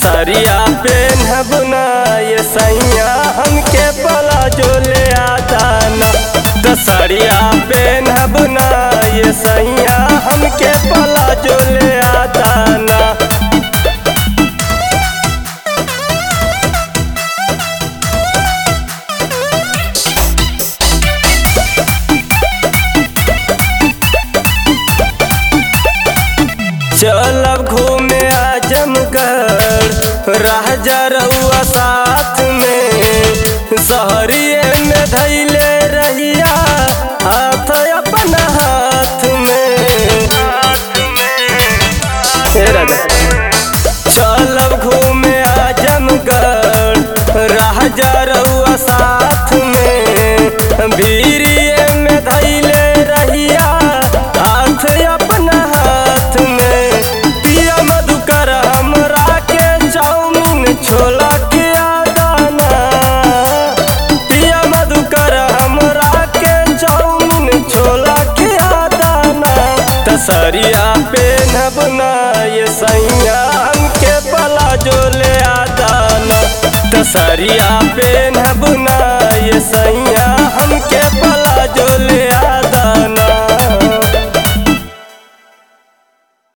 दसरिया पेन्हब ना ये सैया हमके प्लाजो ले आता ना दसरिया पेन्हब ना ये सैया हमके प्लाजो ले आता ना चलब घूमे आजमगढ़ राजा रउआ साथ में शहरिए में धैले रहिया हाथ अपना हाथ में हे राजा चलब घूमे आजमगढ़ राजा रउआ साथ में भीरिए में धैले रहिया हाथ अपना हाथ में पिया मधुकर हमरा के चाउमीन छोला के आदाना पिया मधुकर हमरा के चाउमीन छोला के आदाना तसरिया पेनब ना ये सैया हमके प्लाजो ले आदाना तसरिया पेनब ना ये सैया